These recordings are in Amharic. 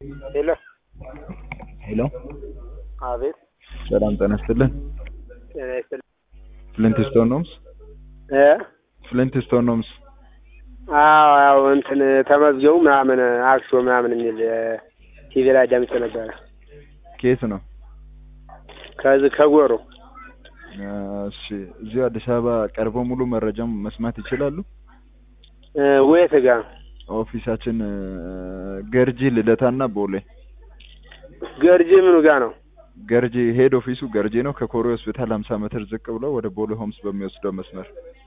ሄሎ ሄሎ አቤት ሰላም ጤና ይስጥልን። ጤና ይስጥልኝ ፍሊንት ስቶን ሆምስ እ ፍሊንት ስቶን ሆምስ አዎ ያው እንትን ተመዝገቡ ምናምን አክሲዮ ምናምን የሚል ቲቪ ላይ አዳምጬ ነበረ። ከየት ነው? ከዚህ ከጎሮ እሺ እዚሁ አዲስ አበባ ቀርበው ሙሉ መረጃም መስማት ይችላሉ። እ ወየት ጋ ነው? ኦፊሳችን እ፣ ገርጂ ልደታና ቦሌ። ገርጂ ምኑ ጋ ነው? ገርጂ ሄድ ኦፊሱ ገርጂ ነው። ከኮሬ ሆስፒታል 50 ሜትር ዝቅ ብሎ ወደ ቦሌ ሆምስ በሚወስደው መስመር።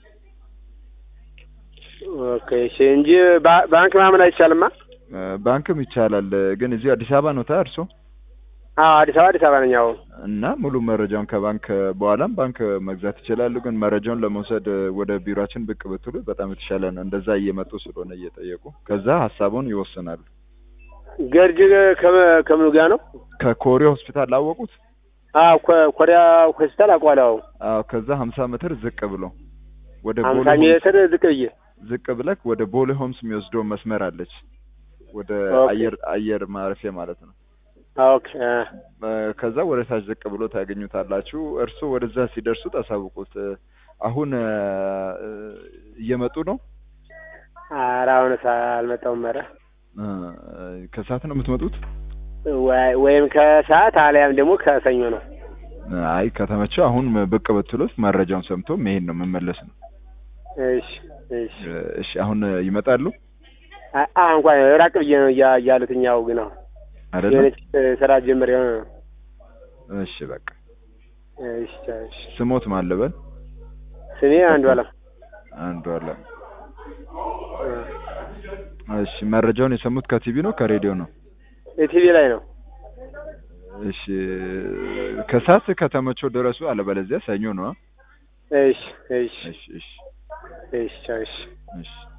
ኦኬ እሺ። እንጂ ባ- ባንክ ምናምን አይቻልማ? እ፣ ባንክም ይቻላል ግን እዚሁ አዲስ አበባ ነው ታ እርሶ አዎ አዲስ አበባ አዲስ አበባ ነኝ። አዎ እና ሙሉ መረጃውን ከባንክ በኋላም ባንክ መግዛት ይችላሉ። ግን መረጃውን ለመውሰድ ወደ ቢሮአችን ብቅ ብትሉ በጣም የተሻለ ነው። እንደዛ እየመጡ ስለሆነ እየጠየቁ ከዛ ሀሳቡን ይወስናሉ። ገርጂ ከመ- ከምኑ ጋ ነው? ከኮሬ ሆስፒታል ላወቁት? አዎ ኮ- ኮሪያ ሆስፒታል አውቀዋለሁ። አዎ አዎ ከዛ 50 ሜትር ዝቅ ብሎ ወደ ቦሌ ሀምሳ ሆምስ ሜትር ዝቅ ብዬ ዝቅ ብለክ ወደ ቦሌ ሆምስ የሚወስደው መስመር አለች። ወደ ኦኬ። አየር አየር ማረፊያ ማለት ነው። ኦኬ እ፣ እ፣ ከዛ ወደ ታች ዝቅ ብሎ ታገኙታላችሁ። እርሱ ወደዛ ሲደርሱ ታሳውቁት። እ፣ አሁን እ፣ እ፣ እየመጡ ነው። ኧረ አሁንስ አልመጣሁም። ኧረ እ፣ ከሰዓት ነው የምትመጡት? ወይ- ወይም ከሰዓት አልያም ደግሞ ከሰኞ ነው። አይ ከተመቸው አሁን ብቅ ብትሉት መረጃውን ሰምቶ መሄድ ነው መመለስ ነው። እሺ እሺ። እ፣ እሺ አሁን ይመጣሉ አ- አ እንኳን ራቅ ብዬ ነው እያ እያሉትኝ ያው ግን አሁን አይደለም? የሆነች እ፣ ስራ ጀምር የሆነ ነው። እሺ በቃ እሺ እሺ። ስሞት ማለበል ስሜ አንዱ አለም አንዱ አለ። እሺ መረጃውን የሰሙት ከቲቪ ነው ከሬዲዮ ነው? የቲቪ ላይ ነው። እሺ ከሰዓት ከተመቸው ድረሱ፣ አለበለዚያ ሰኞ ነው። እሺ እሺ እሺ እሺ እሺ እሺ። እሺ